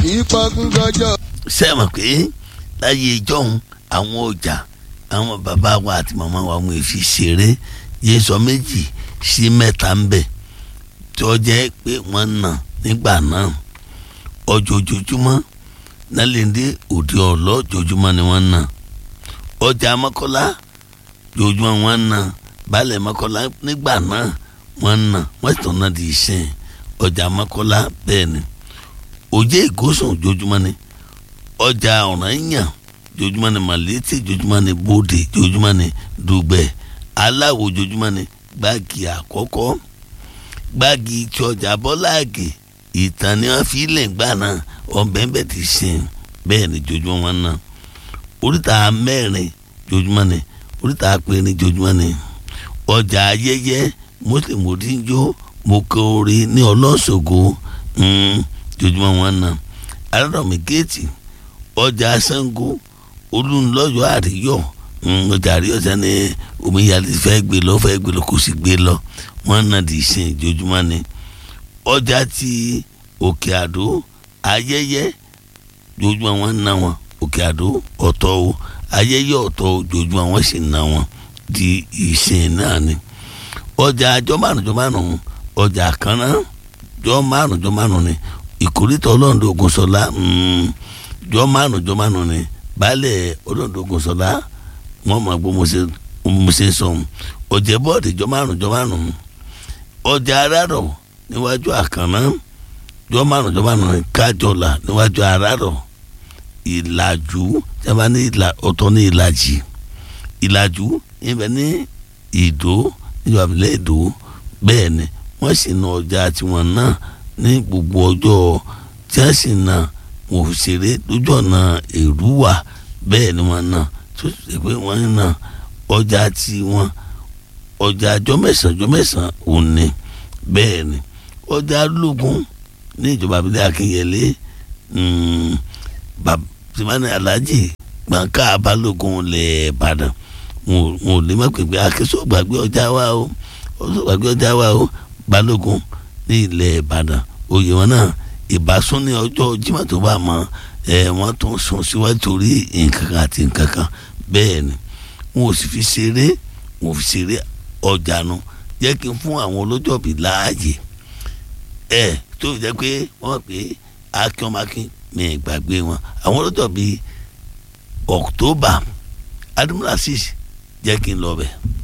kì í pọ́kún gbọ́jọ́. sẹ́wọ̀n pé láyé ìjọ́hun àwọn ọjà àwọn bàbá wa àti màmá wa wọn fi ṣeré yé sọ méjì sí mẹ́ta ń bẹ̀ tó jẹ́ pé wọ́n nà nígbà náà ọjọ́ ojoojúmọ́ nálẹ́ndé òde ọ̀lọ́ ojoojúmọ́ ni wọ́n nà ọjà mọ́kọ́lá ojoojúmọ́ wọ́n nà baálẹ̀ mọ́kọ́lá nígbà náà wọ́n nà wọ́n sì tún náà di ìsìn ọjà mọ́kọ́lá bẹ́ẹ̀ ni òjé ìgòsùn ojoojúmọ́ ni ọjà ọ̀ranyàn ojoojúmọ́ ni màlétí ojoojúmọ́ ni bòde ojoojúmọ́ ni dùgbẹ̀ aláwo ojoojúmọ́ ni gbági àkọ́kọ́ gbági tí ọjà bọ́láàgì ìtàn ni wọ́n fi lè gbà náà ọ̀bẹ̀ǹbẹ̀ ti sìn bẹ́ẹ̀ ni ojoojúmọ́ wọn náà oríta mẹ́rin ojoojúmọ́ ni oríta apẹ̀rin ojoojúmọ́ ni ọjà ayẹyẹ mùsùlùmí òdìjọ́ mọ̀kọ́rẹ́ ní ọlọ́ṣọ̀gọ́ ojoojúmọ́ wọn náà alárọ̀mí géètì ọjà sango olùlọ́yọ̀ àríyọ̀ ọjà àríyọ̀ sani omíyalé fẹ́ gbé lọ fẹ́ gbé lọ kò sì gbé lọ wọn náà di ìsìn ojoojúmọ́ ni ọjà ti òkè àdó ayẹyẹ ojoojúmọ́ wọn ná wọn òkè àdó ọ̀tọ̀ o ayẹyẹ ọ̀tọ̀ ojoojúmọ́ wọn sì ná wọn di ìsìn náà ni ọjà àjọ márùn jọ márùn ọjà kan náà jọ márùn jọ márùn ni ìkórìtà ọlọ́run Ògúnṣọlá jọ márùn jọ márùn ni baálẹ̀ ọlọ́run Ògúnṣọlá wọn máa gbọ́ mo ṣe sọ ọjà bọ́ọ̀dì jọ márùn jọ márùn ọjà arárọ̀ níwájú àkànná jọ márùn jọ márùn ni kájọlà níwájú arárọ̀ ìlàjú jábá ní ọ̀tọ̀ ní ìlàjì ìlàjú ibẹ̀ ní ìdó níjọba abilẹ̀ ìdó bẹ́ẹ̀ ni wọ́n sì na ọjà tiwọn náà ní gbogbo ọjọ́ tí wọ́n sì na wọn ò ṣeré lójú ọ̀nà èrúwà bẹ́ẹ̀ ni wọ́n na tó ṣe pé wọ́n na ọjà tiwọn ọjà ọjọ́ mẹ́sàn-án ọjọ́ mẹ́sàn-án òní bẹ́ẹ̀ ni ọjà lógún ní ìjọba abilẹ̀ akínyẹlé tìmánì alájì gbọ̀ǹkà balógun lẹ̀ ìbàdàn wọn ò lè má pèpè akínsó gbàgbé ọjà wa o ọsọ gbàgbé ọjà wa o balógun ní ilẹ̀ ìbàdàn oyè wọn náà ìbásún ní ọjọ́ jimá tó bá mọ ẹ wọ́n tún sún síwájú torí nǹkan kan àti nǹkan kan bẹ́ẹ̀ ni wọn ò sì fi ṣeré wọn ò fi ṣeré ọjà nu jẹ́ kí n fún àwọn olójọ́bí láàyè ẹ tó jẹ́ pé wọ́n pè é akínọmákín ní ìgbàgbé wọn àwọn olójọ́bí october adumulasis jẹ́ kí n lọ bẹ́ẹ̀.